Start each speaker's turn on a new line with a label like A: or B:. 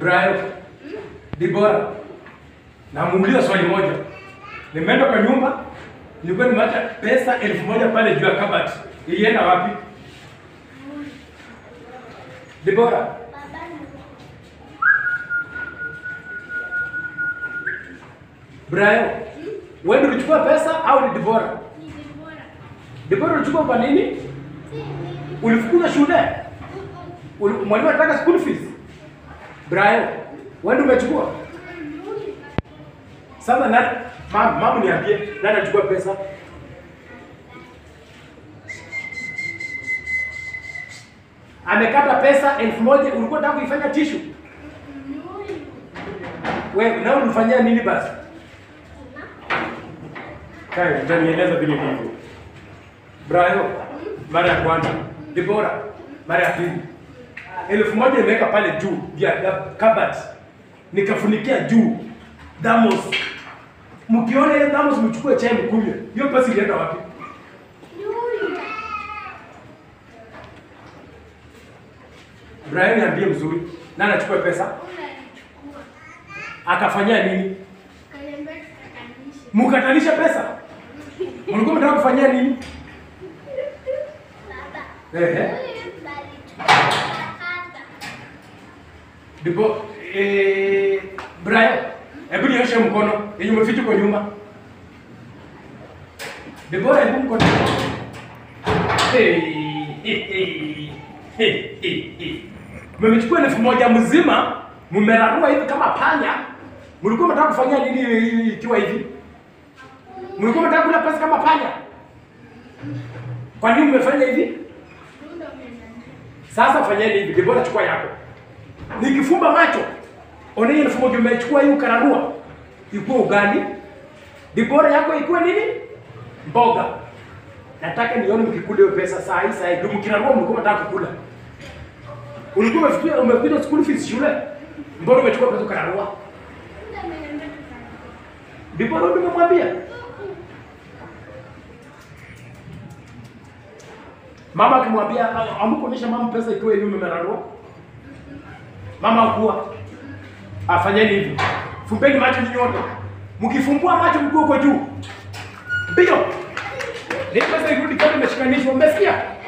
A: Brian, Dibora, namuuliza swali moja. Nimeenda kwa nyumba, nilikuwa nimeacha pesa elfu moja pale juu ya kabati. Ilienda wapi? Dibora, Brian, wewe ndio ulichukua pesa au ni Dibora? Dibora ulichukua kwa nini? Ulifukuza shule? Uli- Mwalimu anataka school fees? Brian, wewe ndio umechukua? Sasa na mama, mama niambie, nani anachukua pesa? Amekata pesa elfu moja ulikuwa unataka kuifanya tishu. Wewe na ulifanyia nini basi? Kaya, utanieleza vile hivyo. Brayo, mara ya kwanza. Debora, mara ya pili. Elfu moja imeweka pale juu ya ya kabati. Nikafunikia juu. Damos. Mkiona ile damos mchukue chai mkunywe. Hiyo pesa ilienda wapi? Brian niambie mzuri. Nani anachukua pesa? Akafanyia nini? Mkatanisha pesa? Mlikuwa mnataka kufanyia nini? Ehe. Ndipo eh, Brian, hebu nioshe mkono yenye umeficha kwa nyuma. Debora, hebu mkono. Hey, hey, hey, hey, hey, hey. Mmechukua elfu moja mzima, mmerarua hivi kama panya. Mlikuwa mnataka kufanyia nini hii ikiwa hivi? Mlikuwa mnataka kula pesa kama panya? Kwa nini mmefanya hivi? Sasa fanyeni hivi, Debora chukua yako. Nikifumba macho, ona hiyo elfu moja umechukua hii ukararua. Ikuwe ugali. Debora yako ikuwe nini? Mboga. Nataka nione mkikula hiyo pesa saa hii saa hii. Ndio mkirarua mlikuwa mnataka kukula. Ulikuwa umefikia umefikia school fees shule. Mbona umechukua pesa ukararua? Debora ndio nimemwambia. Mama akimwambia amkuonyesha mama pesa ikiwa hivi mmerarua. Mama akuwa afanyeni hivi. Fumbeni macho nyinyi wote. Mkifumbua macho mkuu uko juu. Ndio. Ni pesa irudi kama imeshikanishwa. Umesikia?